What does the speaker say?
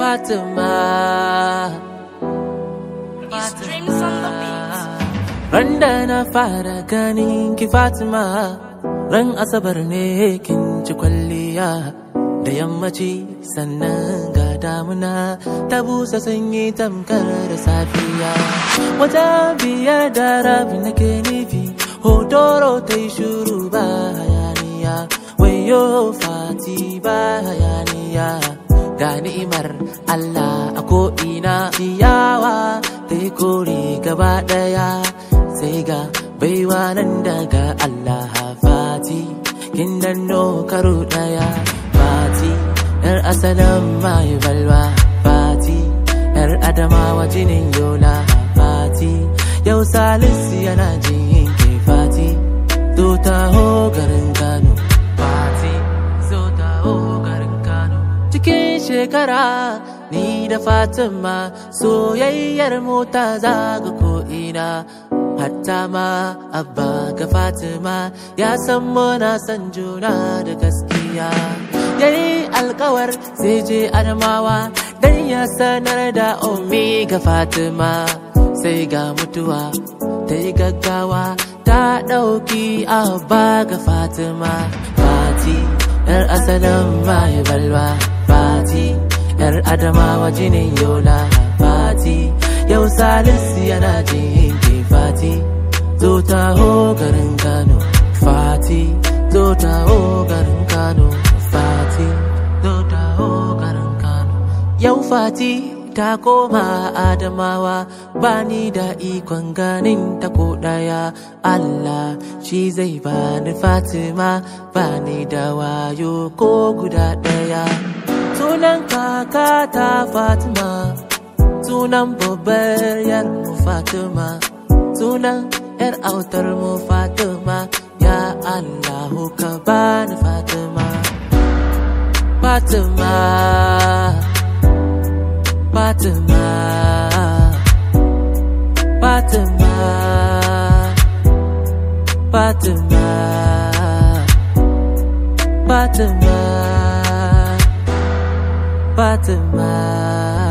Fatima. It's dreams on the beat. Randa na fara ganin ki Fatima, ran asabar ne kin ci kwalliya. Da yammaci sannan ga damuna ta busa sanyi tamkar da safiya. Wata biyar da rabi nake nufi, hotoro ta yi shuru ba hayaniya. Wayo fati ba hayaniya. Ga ni'imar Allah a ko'ina ciyawa ta yi kore gaba ɗaya sai ga baiwa nan daga Allah fati kin danno karo ɗaya fati yar asalin mai balwa fati yar adamawa jinin yola fati yau salisu yana jin ke fati zo taho garin Kano fati zo taho garin Kano cikin shekara ni da Fatima soyayyar mota zaga ko'ina hatta ma abba ga Fatima ya san muna san juna da gaskiya yayi alkawar sai je adamawa dan ya sanar da ummi ga Fatima sai ga mutuwa ta yi gaggawa ta ɗauki abba ga Fatima Fati ‘yar asalin mai balwa Fati ‘yar adamawa jinin yola Fati yau salisu yana jin ke Fati zo taho garin Kano Fati zo taho garin Kano Fati zo taho garin Kano Yau Fati ta koma Adamawa bani da ikon ganin ta ko ɗaya Allah shi zai bani Fatima bani da wayo ko guda ɗaya Sunan kaka ta Fatima Sunan babbar yar mu Fatima Sunan yar autar mu Fatima Ya Allahu ka bani Fatima Fatima Fatima Fatima Fatima Fatima Fatima